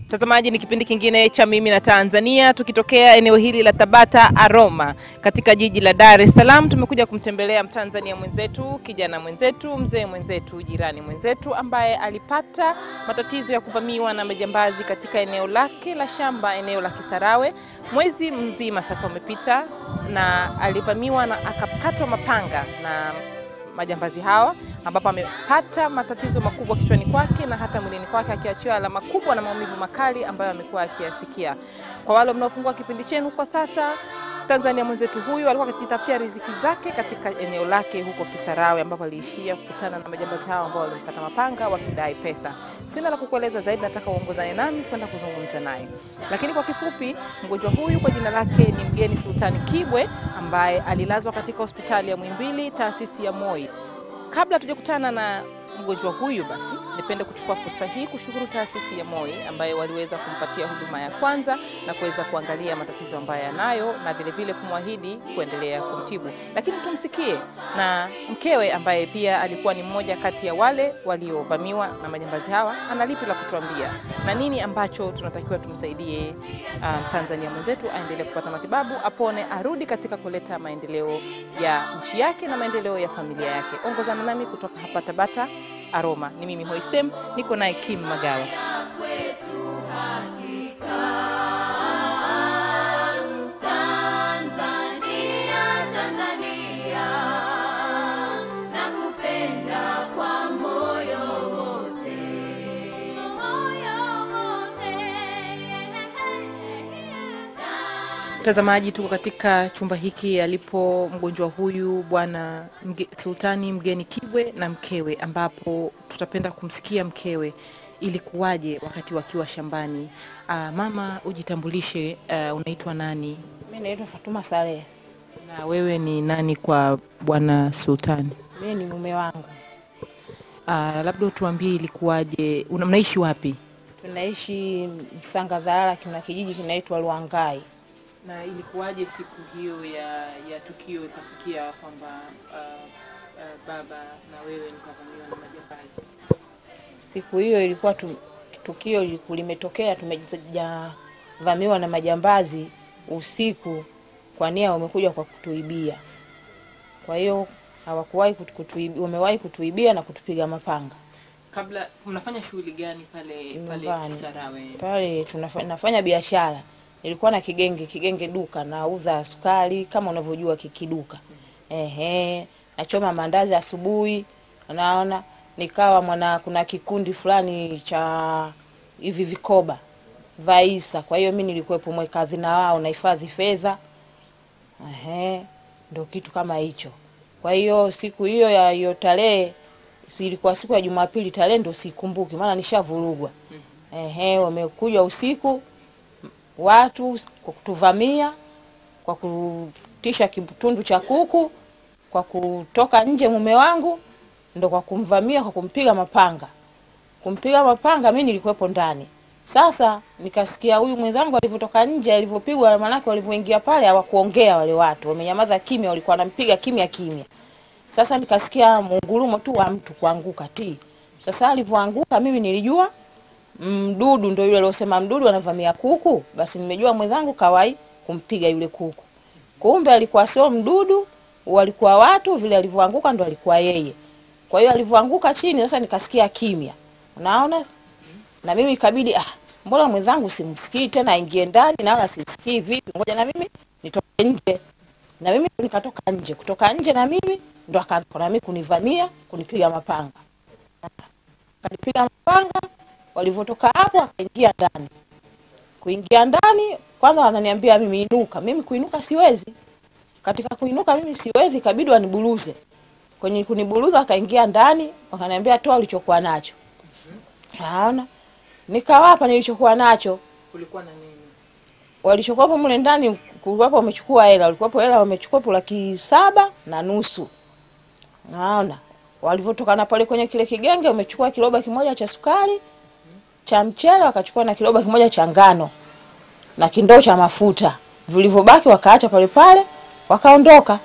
Mtazamaji, ni kipindi kingine cha Mimi na Tanzania, tukitokea eneo hili la Tabata Aroma katika jiji la Dar es Salaam. Tumekuja kumtembelea Mtanzania mwenzetu, kijana mwenzetu, mzee mwenzetu, jirani mwenzetu ambaye alipata matatizo ya kuvamiwa na majambazi katika eneo lake la shamba, eneo la Kisarawe. Mwezi mzima sasa umepita, na alivamiwa na akakatwa mapanga na majambazi hawa ambapo amepata matatizo makubwa kichwani kwake na hata mwilini kwake akiachiwa alama kubwa na maumivu makali ambayo amekuwa akiyasikia. Kwa wale mnaofungua kipindi chenu kwa sasa, Tanzania mwenzetu huyu alikuwa akijitafutia riziki zake katika eneo lake huko Kisarawe ambapo aliishia kukutana na majambazi hao ambao walimkata mapanga wakidai pesa. Sina la kukueleza zaidi, nataka uongozane nami kwenda kuzungumza naye. Lakini kwa kifupi, mgonjwa huyu kwa jina lake ni Mgeni Sultani Kibwe ambaye alilazwa katika hospitali ya Muhimbili, taasisi ya Moi. Kabla tujakutana na mgonjwa huyu, basi nipende kuchukua fursa hii kushukuru taasisi ya Moi ambayo waliweza kumpatia huduma ya kwanza na kuweza kuangalia matatizo ambayo yanayo na vile vile kumwahidi kuendelea kumtibu. Lakini tumsikie na mkewe ambaye pia alikuwa ni mmoja kati ya wale waliovamiwa na majambazi hawa, ana lipi la kutuambia na nini ambacho tunatakiwa tumsaidie uh, Tanzania mwenzetu aendelee kupata matibabu, apone, arudi katika kuleta maendeleo ya nchi yake na maendeleo ya familia yake. Ongozana nami kutoka hapa Tabata Aroma. Ni mimi Hoistem, niko naye Kim Magawa. Tanzania, Tanzania, nakupenda kwa moyo wote, moyo wote. Mtazamaji, tuko katika chumba hiki alipo mgonjwa huyu bwana Mge, Sultani Mgeni Kibwe na mkewe, ambapo tutapenda kumsikia mkewe ilikuwaje wakati wakiwa shambani. Aa, mama ujitambulishe, uh, unaitwa nani Mi naitwa Fatuma Saleh. na wewe ni nani kwa bwana Sultani? Mi ni mume wangu, Uh, labda utuambie ilikuwaje, una- mnaishi wapi tunaishi Msanga Dhalala, kuna kijiji kinaitwa Lwangai. na ilikuwaje siku hiyo ya, ya tukio ikafikia kwamba uh, uh, baba na wewe mkavamiwa na majambazi? Siku hiyo ilikuwa tu, tukio liku- limetokea, tumejavamiwa na majambazi usiku, kwa nia wamekuja kwa kutuibia. Kwa hiyo hawakuwahi kutu- kutuibia, wamewahi kutuibia na kutupiga mapanga Kabla mnafanya shughuli gani pale pale nyumbani. Kisarawe? Pale tunafa- nafanya biashara, nilikuwa na kigenge kigenge duka, nauza sukari kama unavyojua kikiduka. Ehe, nachoma mandazi asubuhi, naona nikawa mwana, kuna kikundi fulani cha hivi vikoba vaisa, kwa hiyo mi nilikuwepo mweka hazina wao, nahifadhi fedha. Ehe, ndo kitu kama hicho. Kwa hiyo siku hiyo ya hiyo tarehe si ilikuwa siku ya Jumapili, tarehe ndo sikumbuki, maana nishavurugwa. Ehe, wamekuja usiku watu kwa kutuvamia, kwa kutisha kitundu cha kuku, kwa kutoka nje mume wangu, ndo kwa kumvamia, kwa kumpiga mapanga. Kumpiga mapanga, mi nilikuwepo ndani. Sasa nikasikia huyu mwenzangu alivyotoka nje, alivyopigwa, maanake walivyoingia pale hawakuongea wale watu, wamenyamaza kimya, walikuwa wanampiga kimya kimya. Sasa nikasikia mungurumo tu wa mtu kuanguka ti. Sasa alivyoanguka mimi nilijua mdudu ndio yule aliosema mdudu anavamia kuku, basi nimejua mwenzangu kawai kumpiga yule kuku. Kumbe alikuwa sio mdudu, walikuwa watu, vile alivyoanguka ndo alikuwa yeye. Kwa hiyo alivyoanguka chini, sasa nikasikia kimya, unaona, na mimi ikabidi ah, mbona mwenzangu simsikii tena, aingie ndani na wala sisikii vipi, ngoja na mimi nitoke nje. Na mimi nikatoka nje, kutoka nje na mimi ndo akaanza na mimi kunivamia, kunipiga mapanga, kanipiga mapanga. Walivyotoka hapo, akaingia ndani. Kuingia ndani, kwanza wananiambia mimi inuka. Mimi kuinuka siwezi. Katika kuinuka mimi siwezi, ikabidi waniburuze. Kwenye kuniburuza, akaingia ndani, wakaniambia toa ulichokuwa nacho. Naona nikawapa nilichokuwa nacho Kulikuwa na nini? walichokuwapo mle ndani kulikuwapo wamechukua hela, walikuwapo hela wamechukua laki saba na nusu. Naona walivyotoka na pale kwenye kile kigenge, wamechukua kiloba kimoja cha sukari cha mchele, wakachukua na kiloba kimoja cha ngano na kindoo cha mafuta. Vilivyobaki wakaacha pale pale, wakaondoka.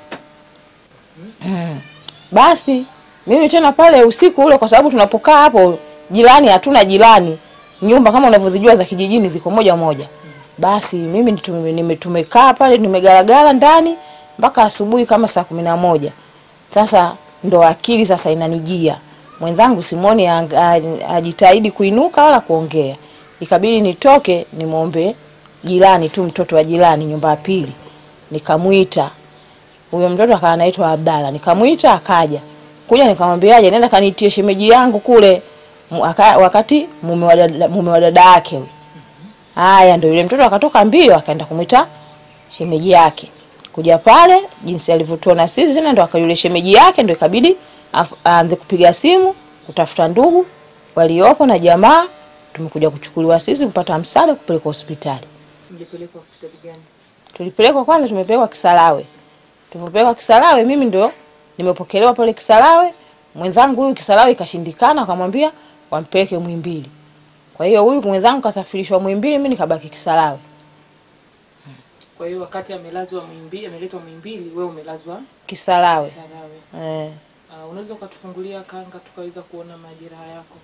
Mm. Basi mimi tena pale usiku ule, kwa sababu tunapokaa hapo jirani, hatuna jirani nyumba kama unavyozijua za kijijini ziko moja moja. Basi mimi tume- nime- tumekaa pale nimegaragara ndani mpaka asubuhi kama saa kumi na moja. Sasa ndo akili sasa inanijia, mwenzangu simoni ang- a- ajitahidi kuinuka wala kuongea, ikabidi nitoke nimwombe jirani tu, mtoto wa jirani nyumba ya pili, nikamwita huyo mtoto akawa anaitwa Abdalla, nikamwita akaja kuja, nikamwambiaje, nenda kanitie shemeji yangu kule Mu- aka- wakati mume wa dada- mume wa dada yake huyo. Haya, ndio yule mtoto akatoka mbio akaenda kumwita shemeji yake. Kuja pale jinsi alivyotuona sisi tena, ndo akayule shemeji yake, ndo ikabidi af- aanze kupiga simu kutafuta ndugu waliopo na jamaa. Tumekuja kuchukuliwa sisi kupata msaada kupelekwa hospitali. Mlipelekwa hospitali gani? Tulipelekwa kwanza, tumepelekwa Kisarawe. Tulipopelekwa Kisarawe, mimi ndio nimepokelewa pale Kisarawe. Mwenzangu huyu Kisarawe ikashindikana, akamwambia wampeleke Muhimbili. Kwa hiyo huyu mwenzangu kasafirishwa Muhimbili, mimi nikabaki Kisarawe. Kwa hiyo wakati amelazwa Muhimbili, ameletwa Muhimbili, wewe umelazwa Kisarawe Sarawe. eh. Uh, unaweza ukatufungulia kanga tukaweza kuona majeraha yako?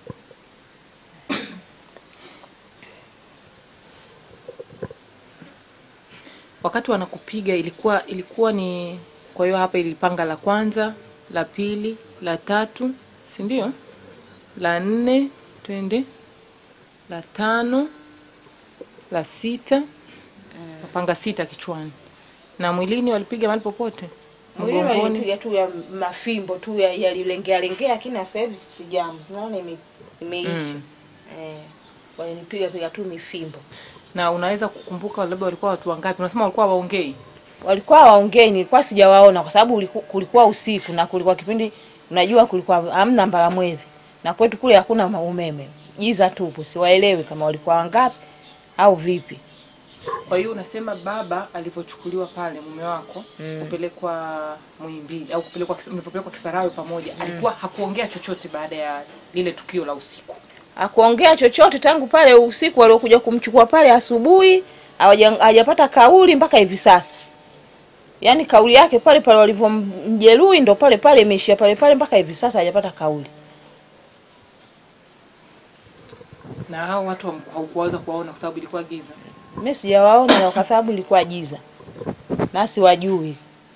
Wakati wanakupiga ilikuwa ilikuwa ni kwa hiyo hapa ilipanga la kwanza, la pili, la tatu, si ndio? La nne, twende. La tano, la sita. Mapanga sita kichwani. Na mwilini walipiga mahali popote? Mwili Mgongoni? walipiga tu ya mafimbo tu ya- yalilengea lengea, lakini sasa hivi sijamu, naona ime, imeisha Mm. eh, walinipiga piga tu mifimbo. na unaweza kukumbuka labda walikuwa watu wangapi? Unasema walikuwa waongei. walikuwa waongei, nilikuwa sijawaona kwa sababu uliku- kulikuwa usiku na kulikuwa kipindi, unajua kulikuwa hamna mbala mwezi na kwetu kule hakuna ma- umeme, giza tupu, siwaelewi kama walikuwa wangapi au vipi. Kwa hiyo unasema baba alivyochukuliwa pale mume wako kupelekwa Muhimbili au kupelekwa Kis- mlivyopelekwa Kisarawe pamoja, alikuwa hakuongea chochote baada ya lile tukio la usiku. Hakuongea chochote tangu pale usiku waliokuja kumchukua pale asubuhi, hawaja- hajapata kauli mpaka hivi sasa. Yaani kauli yake pale pale walivyomjeruhi ndo pale pale imeishia pale pale mpaka hivi sasa hajapata kauli. Na hao watu ham- haukuweza kuwaona kwa sababu ilikuwa giza. Mimi sijawaona na kwa sababu ilikuwa giza. Nasi wajui.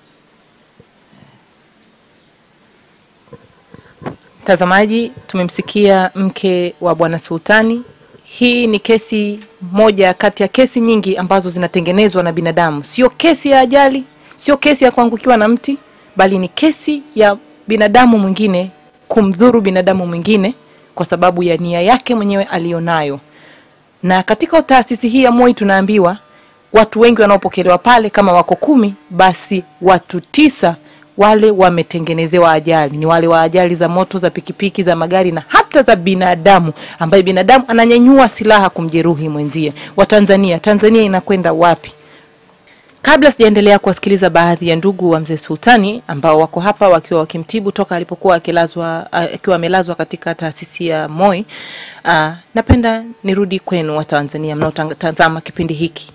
Mtazamaji, tumemsikia mke wa bwana Sultani. Hii ni kesi moja kati ya kesi nyingi ambazo zinatengenezwa na binadamu. Sio kesi ya ajali, sio kesi ya kuangukiwa na mti, bali ni kesi ya binadamu mwingine kumdhuru binadamu mwingine kwa sababu ya nia yake mwenyewe aliyonayo. Na katika taasisi hii ya MOI tunaambiwa watu wengi wanaopokelewa pale kama wako kumi, basi watu tisa wale wametengenezewa ajali, ni wale wa ajali za moto, za pikipiki, za magari na hata za binadamu, ambaye binadamu ananyanyua silaha kumjeruhi mwenzie. Watanzania, Tanzania inakwenda wapi? Kabla sijaendelea kuwasikiliza baadhi ya ndugu wa mzee Sultani ambao wako hapa wakiwa wakimtibu toka alipokuwa akilazwa ah, akiwa amelazwa katika taasisi ya MOI, uh, napenda nirudi kwenu Watanzania mnaotazama kipindi hiki.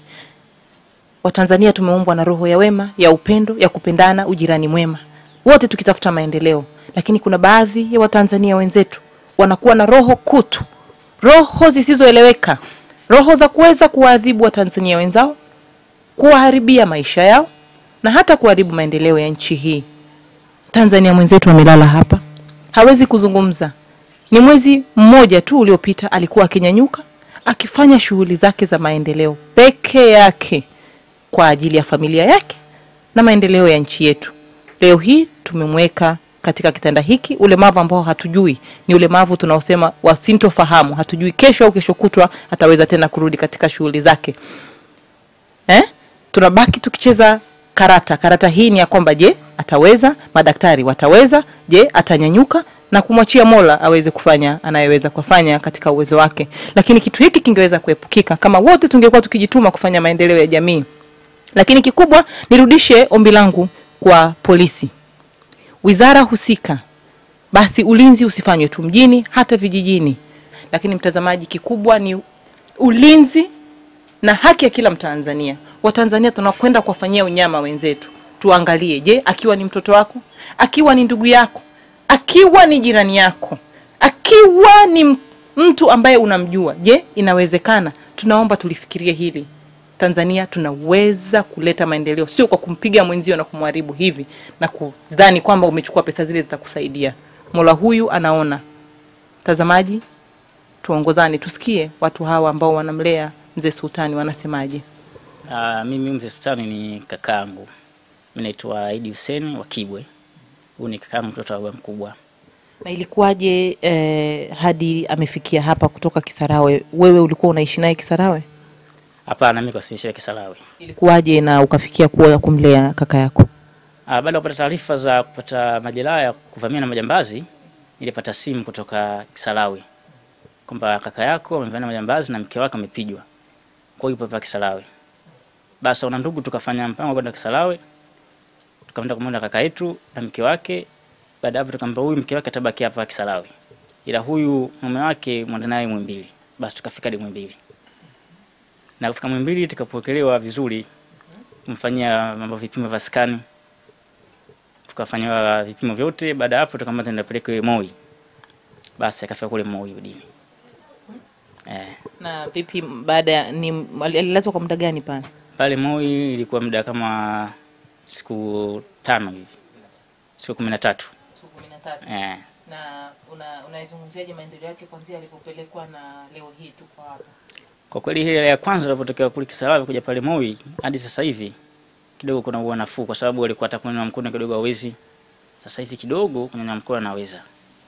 Watanzania tumeumbwa na roho ya wema, ya upendo, ya kupendana, ujirani mwema, wote tukitafuta maendeleo. Lakini kuna baadhi ya Watanzania wenzetu wanakuwa na roho kutu, roho zisizoeleweka, roho za kuweza kuwaadhibu Watanzania wenzao, kuwaharibia maisha yao na hata kuharibu maendeleo ya nchi hii. Tanzania mwenzetu amelala hapa, hawezi kuzungumza. Ni mwezi mmoja tu uliopita alikuwa akinyanyuka akifanya shughuli zake za maendeleo peke yake kwa ajili ya familia yake na maendeleo ya nchi yetu. Leo hii tumemweka katika kitanda hiki, ulemavu ambao hatujui ni ulemavu tunaosema wasintofahamu, hatujui kesho au kesho kutwa ataweza tena kurudi katika shughuli zake eh? tunabaki tukicheza karata. Karata hii ni ya kwamba je, ataweza? Madaktari wataweza? Je, atanyanyuka na kumwachia Mola aweze kufanya anayeweza kufanya katika uwezo wake. Lakini kitu hiki kingeweza kuepukika kama wote tungekuwa tukijituma kufanya maendeleo ya jamii. Lakini kikubwa, nirudishe ombi langu kwa polisi, wizara husika, basi ulinzi usifanywe tu mjini, hata vijijini. Lakini mtazamaji, kikubwa ni ulinzi na haki ya kila Mtanzania. Watanzania tunakwenda kuwafanyia unyama wenzetu, tuangalie, je, akiwa ni mtoto wako, akiwa ni ndugu yako, akiwa ni jirani yako, akiwa ni m- mtu ambaye unamjua. Je, inawezekana? Tunaomba tulifikirie hili. Tanzania tunaweza kuleta maendeleo, sio kwa kumpiga mwenzio na kumharibu hivi na kudhani kwamba umechukua pesa zile zitakusaidia. Mola huyu anaona. Mtazamaji, tuongozane, tusikie watu hawa ambao wanamlea mzee Sultani wanasemaje. Uh, mimi mzee Sultani ni kakaangu. Mimi naitwa Idi Hussein wa Kibwe. Huyu ni kakaangu mtoto wa baba mkubwa. Na ilikuwaje eh, hadi amefikia hapa kutoka Kisarawe? Wewe ulikuwa unaishi naye Kisarawe? Hapana, mimi kwa sisi ya Kisarawe. Ilikuwaje na ukafikia kuwa kumlea kaka yako? Uh, baada ya kupata taarifa za kupata majeraha ya kuvamia na majambazi, nilipata simu kutoka Kisarawe kwamba kaka yako amevamia na majambazi na mke wake amepigwa. Kwa hiyo yupo hapa Kisarawe. Basi wana ndugu tukafanya mpango wa kwenda Kisarawe. Tukaenda kumwona kaka yetu na mke wake. Baada ya hapo tukamwambia huyu mke wake atabaki hapa Kisarawe. Ila huyu mume wake mwenda naye Mwimbili. Basi tukafika hadi Mwimbili. Na kufika Mwimbili tukapokelewa vizuri. Kumfanyia mambo vipimo vya skani. Tukafanywa vipimo vyote. Baada ya hapo tukamwambia tuenda peleke Moi. Basi akafika kule Moi udini. Eh. Na vipi baada ya ni alilazwa kwa muda gani pale? Pale Moi ilikuwa muda kama siku tano hivi, siku kumi na tatu. Siku 13. Eh, Na una unaizungumziaje maendeleo yake kuanzia alipopelekwa na leo hii tuko hapa? kwa kweli ile ya kwanza ilipotokea kule Kisarawe kuja pale Moi hadi sasa hivi kidogo kuna uwa nafuu, kwa sababu alikuwa hata kunyanyua mkono kidogo hawezi. Sasa hivi kidogo kunyanyua mkono anaweza.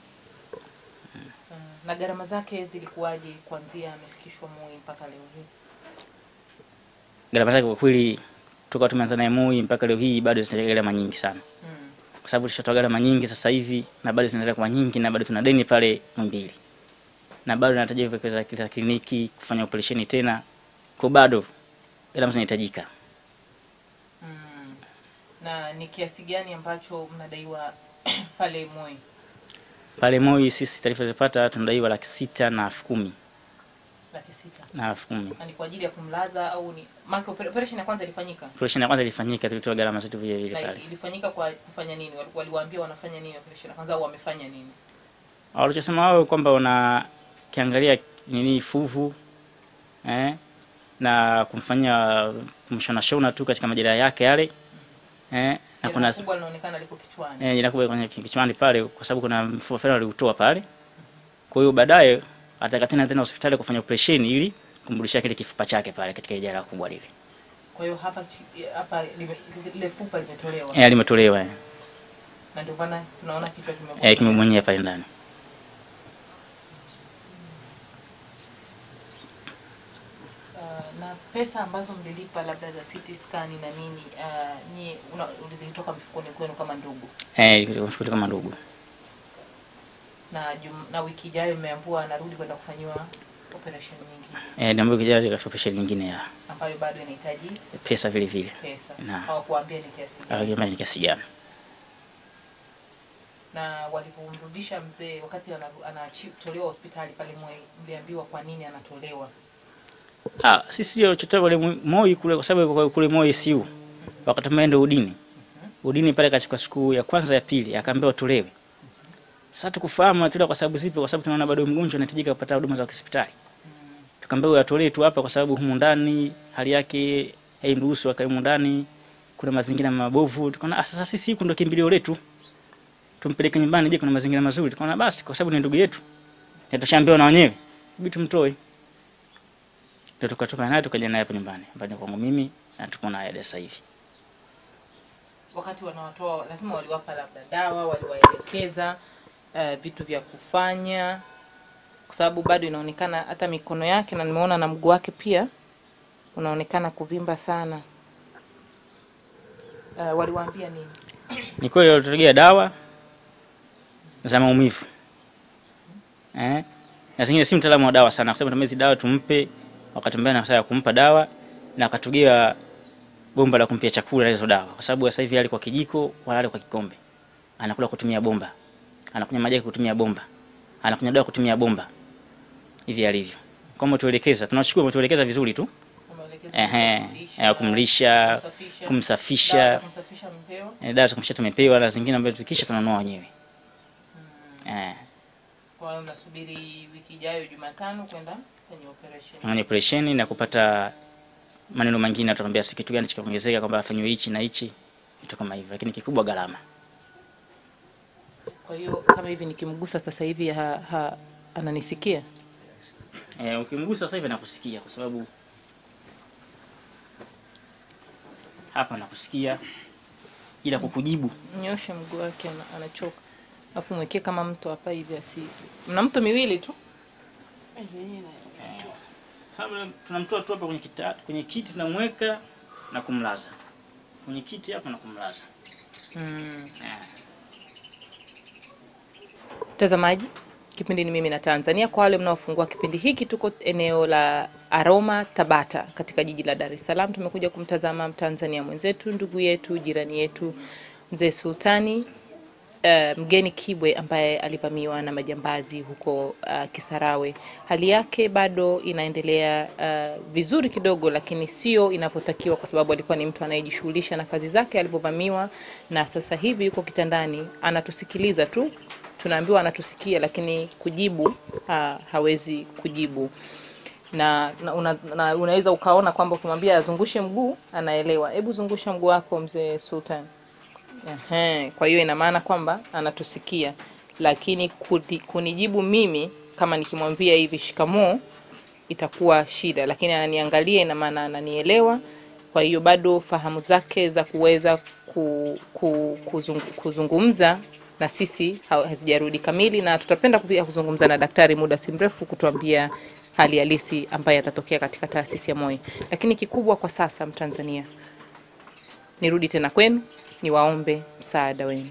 Na gharama zake zilikuwaje kuanzia amefikishwa Moi mpaka leo hii? Gharama zake kwa kweli toka tumeanza naye Moi mpaka leo hii bado zinaendelea gharama nyingi sana, Mm. kwa sababu tushatoa gharama nyingi sasa hivi na bado zinaendelea kuwa nyingi, na bado tuna deni pale Mwimbili, na bado nahitaji kuwekeza katika kliniki kufanya operesheni tena, kwa bado gharama zinahitajika. Mm. Na ni kiasi gani ambacho mnadaiwa pale Moi? Pale Moi sisi taarifa zilizopata tunadaiwa laki sita na elfu kumi Laki sita. na elfu kumi. Na ni kwa ajili ya kumlaza au ni maana operation ya kwanza ilifanyika? Operesheni ya kwanza ilifanyika, tulitoa gharama zetu vile vile Na pale. ilifanyika kwa kufanya nini? Wali- Waliwaambia wanafanya nini operation ya kwanza au wamefanya nini? Walichosema wao kwamba wana kiangalia nini fuvu eh, na kumfanyia kumshona shona tu katika majeraha yake yale eh, na kuna Jeraha kubwa linaonekana liko kichwani. eh, jeraha kubwa kwenye kichwani pale, kwa sababu kuna mfupa fulani waliutoa pale. Kwa hiyo baadaye ataka tena tena hospitali kufanya operation ili kumrudishia kile kifupa chake pale katika ile jeraha kubwa lile. Kwa hiyo hapa chi- hapa lime- lile fupa limetolewa. Eh, limetolewa eh, Na ndio maana tunaona kichwa kimebonyea. eh kimemwenyea pale ndani. Uh, na pesa ambazo mlilipa labda za CT scan na nini uh, ni una- zilitoka mifukoni kwenu kama ndugu Eh, ilikuwa kama ndugu. na jum, na wiki ijayo mmeambiwa anarudi kwenda kufanyiwa operation nyingine Eh, niambiwa kijana katika operation nyingine ya ambayo bado inahitaji pesa vile vile. pesa. Na. Hawakuambia ni kiasi gani. Akasema ni kiasi gani? Na walipomrudisha mzee wakati ana- anatolewa hospitali pale Moi, mliambiwa kwa nini anatolewa? Ah, sisi ndio chotoa kule Moi kule kwa sababu kwa kule Moi siu. Wakati tumeenda udini. Udini pale katika siku ya kwanza ya pili akaambiwa tolewe. Sasa tukufahamu atolewa kwa sababu zipi? Kwa sababu tunaona bado mgonjwa anahitajika kupata huduma za hospitali. Tukaambiwa atolewe tu hapa kwa sababu humu ndani hali yake haimruhusu akae humu ndani. Kuna mazingira mabovu. Tukaona ah, sasa sisi huku ndio kimbilio letu. Tumpeleke nyumbani je, kuna mazingira mazuri. Tukaona basi kwa sababu ni ndugu yetu. Na tushaambiwa na wenyewe. Hebu tumtoe. Ndio tukatoka naye tukaja naye hapa nyumbani. Hapa kwangu mimi na tuko naye sasa hivi. Wakati wanawatoa lazima waliwapa labda dawa, waliwaelekeza uh, vitu vya kufanya, kwa sababu bado inaonekana hata mikono yake na nimeona na mguu wake pia unaonekana kuvimba sana. Uh, waliwaambia nini? Ni kweli walitutegea dawa za maumivu. Eh? Na zingine si mtaalamu wa dawa sana, kwa sababu tumezi dawa tumpe wakati mbele na ya kumpa dawa na akatugia bomba la kumpia chakula na hizo dawa. Kwa sababu sasa hivi ali kwa kijiko wala ali kwa kikombe. Anakula kutumia bomba. Anakunywa maji kutumia bomba. Anakunywa dawa kutumia bomba. Hivi alivyo. Kama tuelekeza, tunashukuru umetuelekeza vizuri tu. Wameelekeza Ehe, kumlisha, eh, kumlisha, kumsafisha, kumsafisha. dawa za kumsafisha mpewa. Eh, dawa za kumsha tumepewa na zingine ambazo tukisha tunanunua wenyewe. Eh. Kwa hiyo mnasubiri wiki ijayo Jumatano kwenda kwenye operation. Kwenye operesheni na kupata maneno mengine, atatuambia si kitu gani chikaongezeka, kwamba afanyiwe hichi na hichi, vitu kama hivyo, lakini kikubwa gharama. Kwa hiyo kama hivi nikimgusa sasa hivi ha, ha, ananisikia? E, ukimgusa sasa hivi nakusikia kwa sababu hapa nakusikia, ila kukujibu Nyoshe mguu wake ana- anachoka. Alafu mwekee kama mto hapa hivi asi. Mna mto miwili tu? Kabla tunamtoa tu hapa kwenye kita, kwenye kiti tunamweka na kumlaza kwenye kiti hapa na kumlaza. Mm. Eh. Mtazamaji, kipindi ni mimi na Tanzania. Kwa wale mnaofungua kipindi hiki, tuko eneo la Aroma Tabata katika jiji la Dar es Salaam. Tumekuja kumtazama Mtanzania mwenzetu, ndugu yetu, jirani yetu, mzee Sultani uh, mgeni Kibwe ambaye alivamiwa na majambazi huko uh, Kisarawe. Hali yake bado inaendelea uh, vizuri kidogo, lakini sio inavyotakiwa, kwa sababu alikuwa ni mtu anayejishughulisha na kazi zake alipovamiwa, na sasa hivi yuko kitandani anatusikiliza tu. Tunaambiwa anatusikia, lakini kujibu ha, hawezi kujibu na, na una, na unaweza ukaona kwamba ukimwambia azungushe mguu anaelewa. Hebu zungusha mguu wako mzee Sultan. Ehe, kwa hiyo ina maana kwamba anatusikia, lakini kuti, kunijibu mimi kama nikimwambia hivi shikamoo itakuwa shida, lakini ananiangalia, ina maana ananielewa. Kwa hiyo bado fahamu zake za kuweza ku, ku, kuzung, kuzungumza na sisi ha- hazijarudi kamili, na tutapenda pia kuzungumza na daktari muda si mrefu kutuambia hali halisi ambayo atatokea katika taasisi ya moyo. Lakini kikubwa kwa sasa, Mtanzania, nirudi tena kwenu, niwaombe msaada wenu.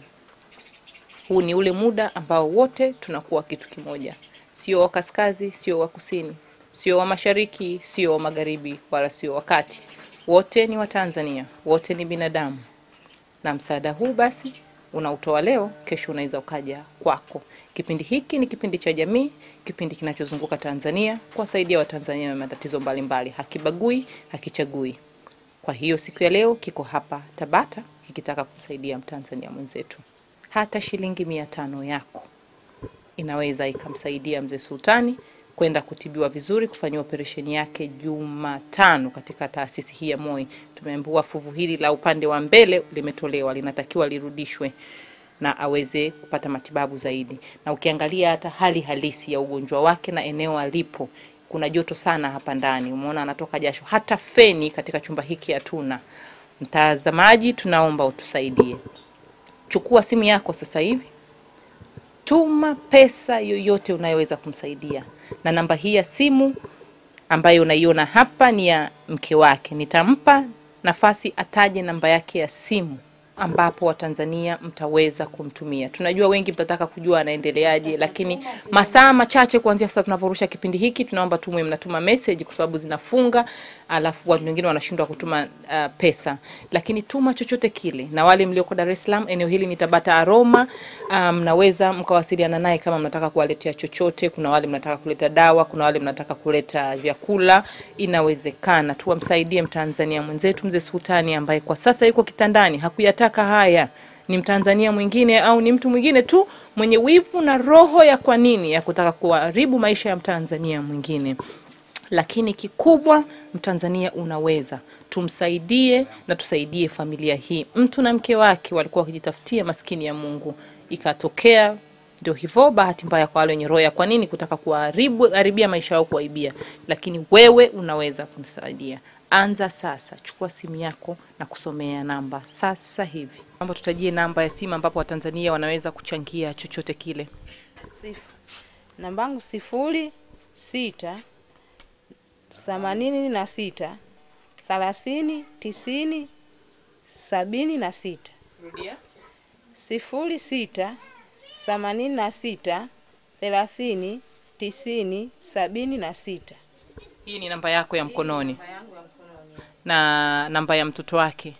Huu ni ule muda ambao wote tunakuwa kitu kimoja, sio wa kaskazi, sio wa kusini, sio wa mashariki, sio wa magharibi, wala sio wa kati. Wote ni Watanzania, wote ni binadamu, na msaada huu basi unautoa leo, kesho unaweza ukaja kwako. Kipindi hiki ni kipindi cha jamii, kipindi kinachozunguka Tanzania kuwasaidia Watanzania na matatizo mbalimbali, hakibagui, hakichagui. Kwa hiyo siku ya leo kiko hapa Tabata kikitaka kumsaidia Mtanzania mwenzetu. Hata shilingi mia tano yako inaweza ikamsaidia mzee Sultani kwenda kutibiwa vizuri, kufanyiwa operesheni yake Jumatano katika taasisi hii ya MOI. Tumeambiwa fuvu hili la upande wa mbele limetolewa, linatakiwa lirudishwe na aweze kupata matibabu zaidi. Na ukiangalia hata hali halisi ya ugonjwa wake na eneo alipo, kuna joto sana hapa ndani, umeona anatoka jasho, hata feni katika chumba hiki hatuna. Mtazamaji, tunaomba utusaidie. Chukua simu yako sasa hivi, tuma pesa yoyote unayoweza kumsaidia, na namba hii ya simu ambayo unaiona hapa ni ya mke wake. Nitampa nafasi ataje namba yake ya simu ambapo Watanzania mtaweza kumtumia. Tunajua wengi mtataka kujua anaendeleaje, lakini masaa machache kuanzia sasa tunavyorusha kipindi hiki, tunaomba tumwe mnatuma message kwa sababu zinafunga, alafu watu wengine wanashindwa kutuma uh, pesa, lakini tuma chochote kile. Na wale mlioko Dar es Salaam, eneo hili ni Tabata Aroma, uh, mnaweza mkawasiliana naye kama mnataka kuwaletea chochote. Kuna wale mnataka kuleta dawa, kuna wale mnataka kuleta vyakula, inawezekana. Tuwamsaidie Mtanzania mwenzetu mzee Sultani ambaye kwa sasa yuko kitandani, hakuyataka haya ni Mtanzania mwingine au ni mtu mwingine tu mwenye wivu na roho ya kwa nini ya kutaka kuharibu maisha ya Mtanzania mwingine. Lakini kikubwa, Mtanzania unaweza, tumsaidie na tusaidie familia hii. Mtu na mke wake walikuwa wakijitafutia, maskini ya Mungu, ikatokea ndio hivyo, bahati mbaya kwa wale wenye roho ya kwa nini kutaka kuharibu haribia maisha yao, kuwaibia. Lakini wewe unaweza kumsaidia. Anza sasa, chukua simu yako na kusomea namba sasa hivi. Naomba tutajie namba ya simu ambapo Watanzania wanaweza kuchangia chochote kile. Sifu. Namba yangu sifuri sita themanini na sita thelathini tisini sabini na sita Rudia. sifuri sita themanini na sita thelathini tisini sabini na sita. Hii ni namba yako ya mkononi na namba ya mtoto wake.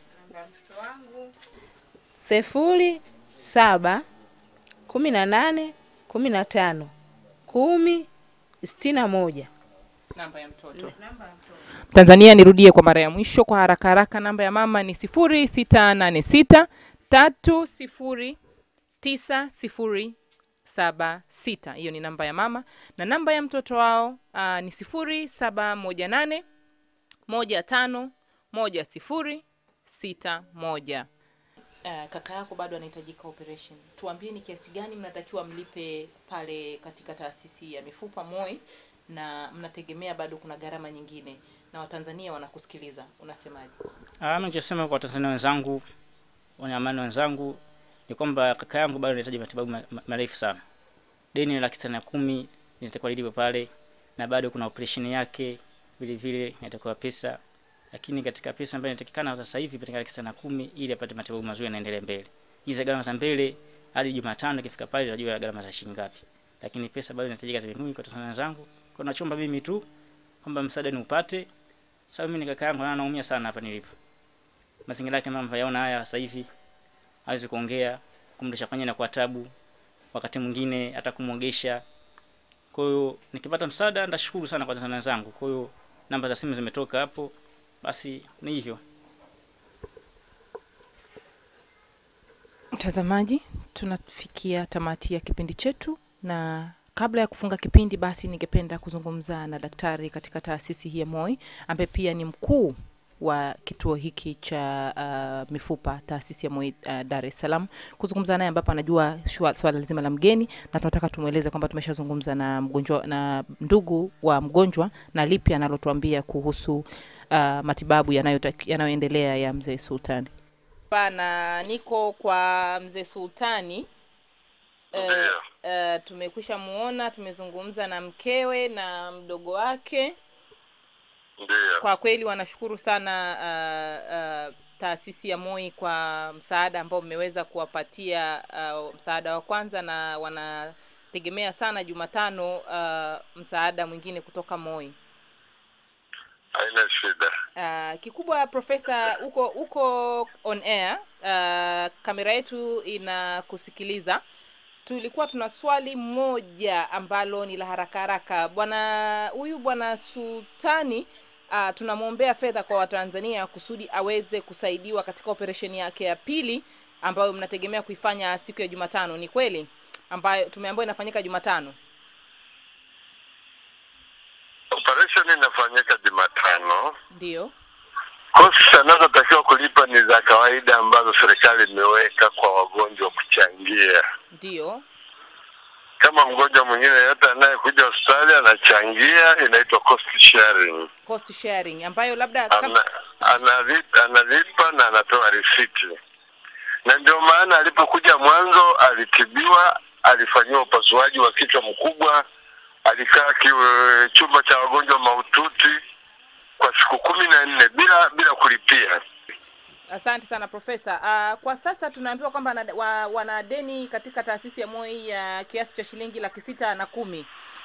sifuri saba kumi na nane kumi na tano kumi sitini na moja. Namba ya mtoto. Tanzania, nirudie kwa mara ya mwisho kwa haraka haraka. Namba ya mama ni sifuri sita nane sita tatu sifuri tisa sifuri saba sita. Hiyo ni namba ya mama na namba ya mtoto wao aa, ni sifuri saba moja nane moja tano moja sifuri sita moja. Uh, kaka yako bado anahitajika operation. Tuambie ni kiasi gani mnatakiwa mlipe pale katika taasisi ya mifupa MOI, na mnategemea bado kuna gharama nyingine, na Watanzania wanakusikiliza, unasemaje? Ah, mimi nachosema kwa Watanzania wenzangu, wanyamani wenzangu ni kwamba kaka yangu bado anahitaji matibabu ma- ma- marefu sana. Deni ni laki sita na kumi linatakiwa lilipe pale, na bado kuna operation yake vile vile inatakiwa pesa, lakini katika pesa ambayo inatakikana sasa hivi katika laki sita na kumi ili apate matibabu mazuri yanaendelea mbele. Hizi gharama za mbele hadi Jumatano ikifika pale tunajua gharama za shilingi ngapi, lakini pesa bado inahitajika za mimi kwa Tanzania wenzangu. Kwa nachomba mimi tu kwamba msaada ni upate, sababu mimi ni kaka yangu na naumia sana hapa nilipo mazingira yake mama yaona haya sasa hivi hawezi kuongea, kumlisha kwenye na kwa tabu, wakati mwingine hata kumwogesha. Kwa hiyo nikipata msaada ndashukuru sana kwa Tanzania wenzangu. Kwa hiyo namba za simu zimetoka hapo, basi ni hivyo. Mtazamaji, tunafikia tamati ya kipindi chetu, na kabla ya kufunga kipindi, basi ningependa kuzungumza na daktari katika taasisi hii ya MOI ambaye pia ni mkuu wa kituo hiki cha uh, mifupa taasisi ya MOI uh, Dar es Salaam, kuzungumza naye ambapo anajua shua- swala zima la mgeni, na tunataka tumweleze kwamba tumeshazungumza na mgonjwa na ndugu wa mgonjwa na lipi analotuambia kuhusu uh, matibabu yanayotaki- yanayoendelea ya mzee Sultani na niko kwa mzee Sultani. Uh, uh, tumekwisha muona, tumezungumza na mkewe na mdogo wake. Ndiyo, Kwa kweli wanashukuru sana uh, uh, taasisi ya MOI kwa msaada ambao mmeweza kuwapatia uh, msaada wa kwanza, na wanategemea sana Jumatano uh, msaada mwingine kutoka MOI. haina shida. Uh, kikubwa profesa, uko uko on air. Uh, kamera yetu inakusikiliza. Tulikuwa tuna swali moja ambalo ni la haraka haraka. Bwana huyu bwana Sultani uh, tunamwombea fedha kwa Watanzania kusudi aweze kusaidiwa katika operesheni yake ya pili ambayo mnategemea kuifanya siku ya Jumatano. Ni kweli ambayo tumeambiwa inafanyika Jumatano? Operation inafanyika Jumatano. Ndio. Kosti anazotakiwa kulipa ni za kawaida ambazo serikali imeweka kwa wagonjwa kuchangia. Ndio. Kama mgonjwa mwingine yeyote anayekuja hospitali anachangia, inaitwa cost sharing. Cost sharing ambayo labda kama, Ana, analipa, analipa na anatoa risiti, na ndio maana alipokuja mwanzo alitibiwa, alifanyiwa upasuaji wa kichwa mkubwa, alikaa kiwe, chumba cha wagonjwa mahututi kwa siku kumi na nne bila bila kulipia. Asante sana profesa. Uh, kwa sasa tunaambiwa kwamba wana- wa- wana deni katika taasisi ya MOI ya kiasi cha shilingi laki sita na kumi.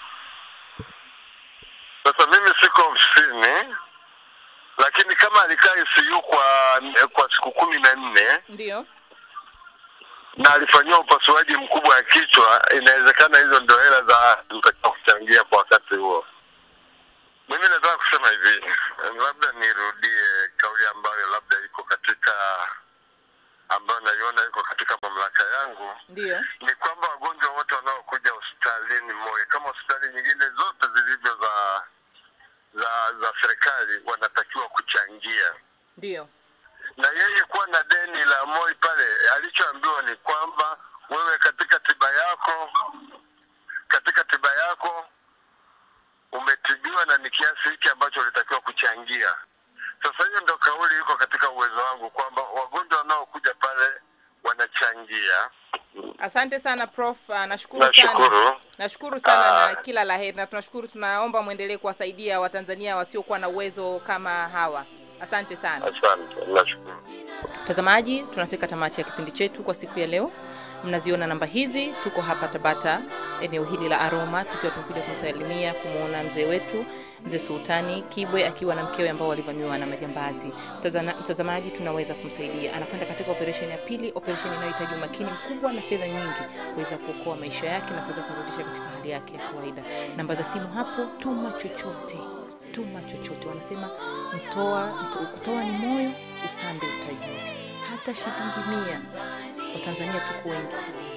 Sasa mimi siko ofisini, lakini kama alikaa ICU kwa kwa siku kumi na nne Ndio. na alifanyiwa upasuaji mkubwa wa kichwa, inawezekana hizo ndio hela za zitakiwa kuchangia kwa wakati huo. Mimi nataka kusema hivi, labda nirudie kauli ambayo labda iko katika ambayo naiona iko katika mamlaka yangu, Ndio. ni kwamba wagonjwa wote wanaokuja hospitalini MOI kama hospitali nyingine zote zilivyo za za za serikali wanatakiwa kuchangia Ndio. na yeye kuwa na deni la MOI pale, alichoambiwa ni kwamba wewe katika tiba yako katika tiba yako umetibiwa na ni kiasi hiki ambacho ulitakiwa kuchangia. Sasa hiyo ndo kauli iko katika uwezo wangu kwamba wagonjwa wanaokuja pale wanachangia. Asante sana prof. Uh, nashukuru sana. Nashukuru. Nashukuru sana Ah. na kila la heri na tunashukuru, tunaomba mwendelee kuwasaidia Watanzania wasiokuwa na uwezo kama hawa. Asante sana. Asante, nashukuru. Mtazamaji, tunafika tamati ya kipindi chetu kwa siku ya leo. Mnaziona namba hizi, tuko hapa Tabata, eneo hili la Aroma, tukiwa tumekuja kumsalimia kumwona mzee wetu mzee Sultani Kibwe akiwa na mkewe ambao walivamiwa na majambazi. Mtazana- Mtazamaji, tunaweza kumsaidia, anakwenda katika operesheni ya pili, operesheni inayohitaji umakini mkubwa na fedha nyingi kuweza kuokoa maisha yake na kuweza kumrudisha katika hali yake ya kawaida. Namba za simu hapo, tuma chochote tuma chochote. Wanasema mtoa, mto, kutoa ni moyo, usambe utajiri. Hata shilingi mia, Watanzania tuko wengi sana.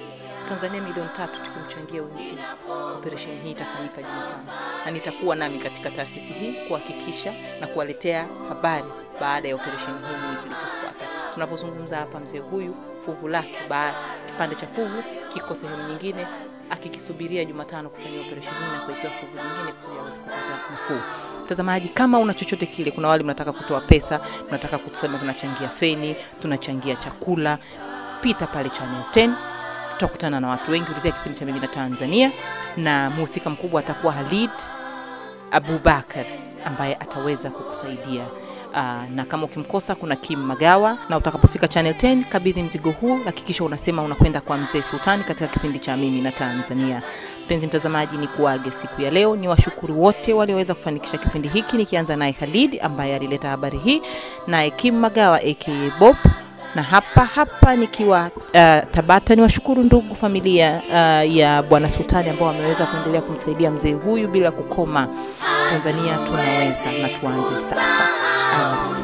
Tanzania milioni tatu tukimchangia huyu mzee, operesheni hii itafanyika Jumatano, na nitakuwa nami katika taasisi hii kuhakikisha na kuwaletea habari baada ya operesheni hii, nini kilichofuata. Tunapozungumza hapa, mzee huyu fuvu lake, baada kipande cha fuvu kiko sehemu nyingine akikisubiria Jumatano kufanya operesheni hii na kuwekewa fuvu nyingine ili aweze kupata nafuu. Mtazamaji, kama una chochote kile, kuna wale mnataka kutoa pesa, mnataka kusema tunachangia feni, tunachangia chakula, pita pale Channel 10 tutakutana na watu wengi. Ulizia kipindi cha Mimi na Tanzania, na mhusika mkubwa atakuwa Halid Abubakar ambaye ataweza kukusaidia. Aa, na kama ukimkosa kuna Kim Magawa, na utakapofika Channel 10 kabidhi mzigo huu, hakikisha unasema unakwenda kwa mzee Sultani katika kipindi cha Mimi na Tanzania. Mpenzi mtazamaji, ni kuage siku ya leo, ni washukuru wote walioweza kufanikisha kipindi hiki, nikianza naye Khalid ambaye alileta habari hii, naye Kim Magawa aka Bob na hapa hapa nikiwa uh, Tabata ni washukuru ndugu familia uh, ya Bwana Sultani ambao wameweza kuendelea kumsaidia mzee huyu bila kukoma. Tanzania tunaweza na tuanze sasa. Alamsiki.